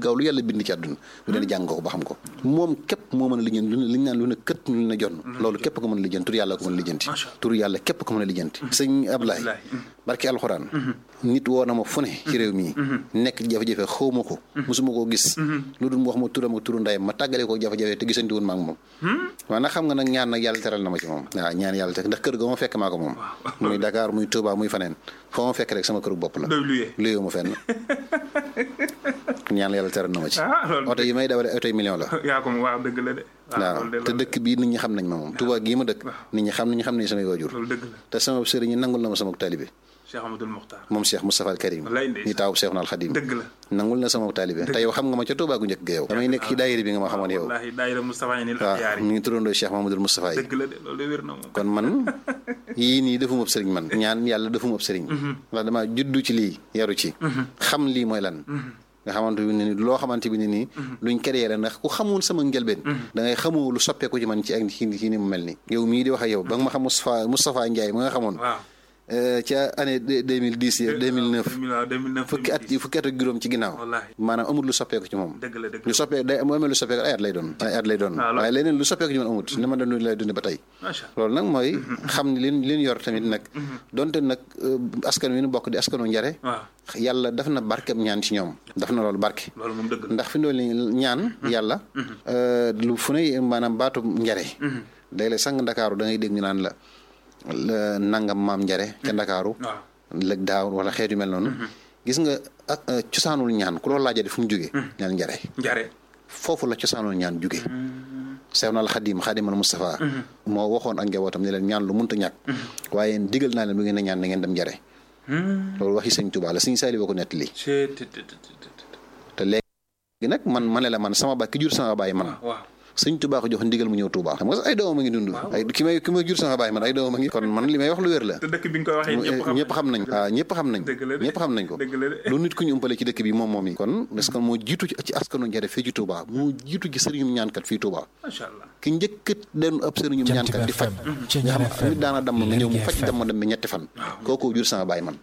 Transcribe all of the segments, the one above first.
gaaw lu yàlla bind ci àdduna bu dee jàng ko ba xam ko moom képp moo mën a lijjanti lu ne li ñu naan lu ne kët lu ne jonn loolu képp ko mën a lijjanti tur yàlla ko mën a lijjanti tur yàlla képp ko mën a lijjanti sëñ Ablaye barki alxuraan nit woo na ma fu ne ci réew mii nekk jafe-jafe xaw ma ko mosuma koo gis lu dul mu wax ma turam ak turu ndayam ma tàggale ko jafe-jafe te gisanti woon ma ak moom waaw nag xam nga nag ñaan nag yàlla teral na ma ci moom waaw ñaan yàlla te ndax kër ga ma fekk maa ko moom muy Dakar muy Touba muy faneen foo ma fekk rek sama këru bopp la luyoo ma fenn ñaan yàlla teral na ma ci oto yi may dawale oto yi million la yaa ko waaw dëgg la de waaw te dëkk bii nit ñi xam nañ ma moom Touba gii ma dëkk nit ñi xam nañu xam nañ samay waajur te sama sëriñ ñi nangul na ma sama taalibe Cheikh Amadou Mokhtar moom Cheikh Moustapha al Karim ñi taaw Cheikh Naal Khadim dëgg la nangul na sama taalibe te yow xam nga ma ca Touba gu njëkk ga yow damay nekk ci daayira bi nga ma xamoon yow wallaahi daayira Moustapha yi waaw mi ngi turandoo Cheikh Mamadou Moustapha yi dëgg la de loolu de wér na moom kon man yii nii defuma ab sëriñ man ñaan yàlla defuma ab sëriñ ndax dama juddu ci lii yaru ci xam lii mooy lan nga xamante bi ne ni loo xamante bi ne nii luñ créé la ndax ku xamul sama njëlbeen da ngay xamoo lu soppeeku ci man ci ak ci ni mu mel ni yow mii di wax ak yow ba nga ma xam Moustapha Moustapha Ndiaye ma nga xamoon ca année deux mille dix deux mille neuf fukki at fukki at ak juróom ci ginnaaw maanaam amul lu soppeeku ci moom lu soppeeku day mu amee lu soppeeku ay at lay doon ay at lay doon waaye leneen lu soppeeku ci man amut ni ma doon lay dund ba tey loolu nag mooy xam ne leen leen yor tamit nag donte nag askan wi nu bokk di askanu njare yàlla daf na barkeb ñaan ci ñoom daf na loolu barke ndax fi ndool ni ñaan yàlla lu fu ne maanaam baatu njare day lay sang ndakaaru da ngay dégg ñu naan la nangam maam njare ca ndakaaru lëg daaw wala xeet yu mel noonu gis nga cosaanul ñaan ku loolu laajade fu mu jógee ñaan njare njare foofu la cosaanul ñaan jóge Seexna al Xadim Xadimal Moustapha moo waxoon ak njabootam ne leen ñaan lu munta ñàkk waaye digal naa leen bu ngeen a ñaan na ngeen dem njare loolu waxi sëñ Tuubaa la sëñ Saali boo ko nettali te léegi nag man ma ne la man sama baay ki jur sama baay man sëñ Tuubaa ko jox ndigal mu ñëw Tuubaa xam nga sax ay doomam a ngi dund ay ki may ki may jur sama baay man ay doomam a ngi kon man li may wax lu wér la te dëkk bi nga koy waxee ñëpp xam nañ waaw ñëpp xam nañ ñëpp xam nañ ko lu nit ku ñu umpale ci dëkk bi moom moom yi kon parce que moo jiitu ci askanu njare fii ci Tuubaa moo jiitu ci sëriñum ñaankat fii Tuubaa macha allah ki njëkkat den ab sëriñum ñaankat di faj nga xam nit daana damm nga ñëw mu faj damm dem bi ñetti fan kooku jur sama baay man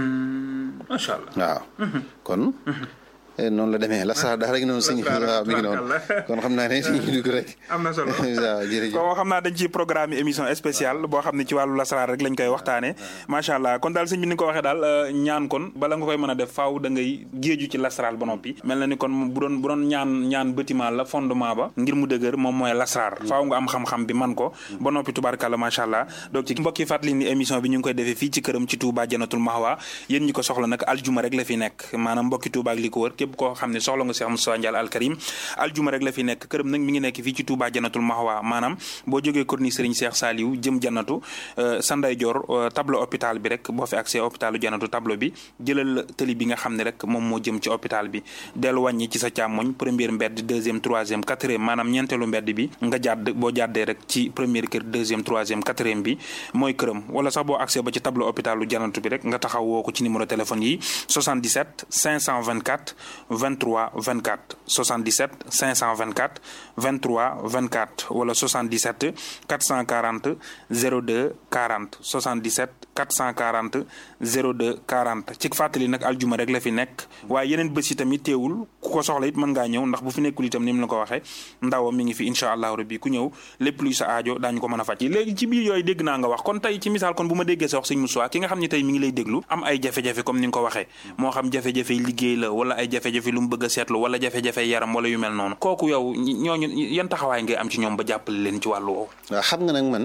macha allah waaw kon noonu la demee la sax dax rek noonu sëñ waaw mi ngi noonu kon xam naa ne suñu dugg rek am na solo waaw jërëjëf kon xam naa dañ ci programme émission spéciale boo xam ne ci wàllu lasaraar rek lañ koy waxtaane macha allah kon daal sëñ bi ni nga ko waxee daal ñaan kon bala nga koy mën a def faaw da ngay géeju ci lasaraar ba noppi mel na ni kon bu doon bu doon ñaan ñaan bâtiment la fondement ba ngir mu dëgër moom mooy lasaraar faaw nga am xam-xam bi man ko ba noppi tubaarkàlla macha allah donc ci mbokki fàttali ni émission bi ñu ngi koy defee fii ci këram ci Touba Jannatul Mahwa yéen ñi ko soxla nag aljuma rek la fi nekk maanaam mbokki Touba ak li ko wër képp koo xam ne soxla nga Cheikh Moustapha Ndiaye Al Karim aljuma rek la fi nekk këram nag mi ngi nekk fii ci Touba Jannatul Mahwa maanaam boo jógee corniche Serigne Cheikh Saliou jëm jannatu sa ndeyjoor tableau hôpital bi rek boo fi accès hôpitalu jannatu tableau bi jëlal tëli bi nga xam ne rek moom moo jëm ci hôpital bi dellu wàññi ci sa càmmoñ première mbedd deuxième troisième quatrième maanaam ñeenteelu mbedd bi nga jàdd boo jàddee rek ci première kër deuxième troisième quatrième bi mooy këram wala sax boo accès ba ci tableau hôpitalu jannatu bi rek nga taxaw woo ko ci numéro téléphone yi 77 524 23 24 77 524 23 24 wala 77 440 02 40 77 440 02 40 ci fàttali nag aljuma rek la fi nekk waaye yeneen bés yi tamit teewul ku ko soxla it mën ngaa ñëw ndax bu fi nekkul itam ni mu la ko waxee ndawam mi ngi fi incha allahu rabbi ku ñëw lépp luy sa aajo daañu ko mën a faj léegi ci biir yooyu dégg naa nga wax kon tey ci misaal kon bu ma déggee sa wax sëñ Moussa ki nga xam ne tey mi ngi lay déglu am ay jafe-jafe comme ni nga ko waxee moo xam jafe-jafe liggéey la wala ay jafe-jafe lu mu bëgg a seetlu wala jafe-jafe yaram wala yu mel noonu kooku yow ñooñu yan taxawaay ngay am ci ñoom ba jàppale leen ci wàllu woowu waaw xam nga nag man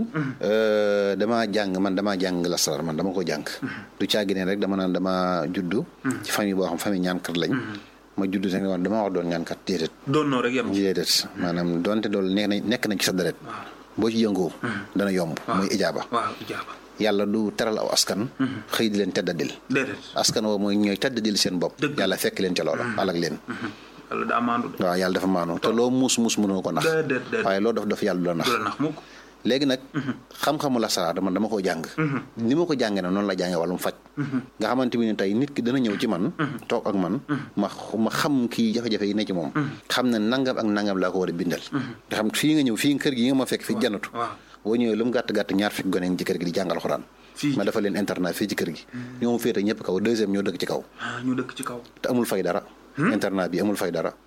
damaa jàng man damaa jàng lasaraar man dama ko jàng du caagi ne rek dama naan dama juddu ci famille boo xam famille ñaankat lañ ma juddu te ne dama wax doon ñaankat déedéet doon noo rek yem déedéet maanaam doonte doolu nekk nañ nekk nañ ci sa deret boo ci yëngoo dana yomb muy ijaaba waaw ijaaba yàlla du teral aw askan xëy di leen teddadil askan woo mooy ñooy teddadil seen bopp yàlla fekk leen ca loola alak leen yàlla daa maandu waaw yàlla dafa maandu te loo muus muus mënoo ko nax waaye loo def daf yàlla du la nax léegi nag xam-xamu lasaraar dama dama ko jàng ni ma ko jàngee nag noonu la jàngee wàllum faj nga xamante bi ne tey nit ki dana ñëw ci man toog ak man ma ma xam kii jafe-jafe yi ne ci moom xam ne nangam ak nangam laa ko war a bindal nga xam fii nga ñëw fii kër gi nga ma fekk fi janatu boo ñëwee lu mu gàtt-gàtt ñaar fekk gone ci kër gi di jàngal xuraan ma dafa leen internat fii ci kër gi ñoo mu féete ñëpp kaw deuxième ñoo dëkk ci kaw ñu dëkk ci kaw te amul fay dara internat bi amul fay dara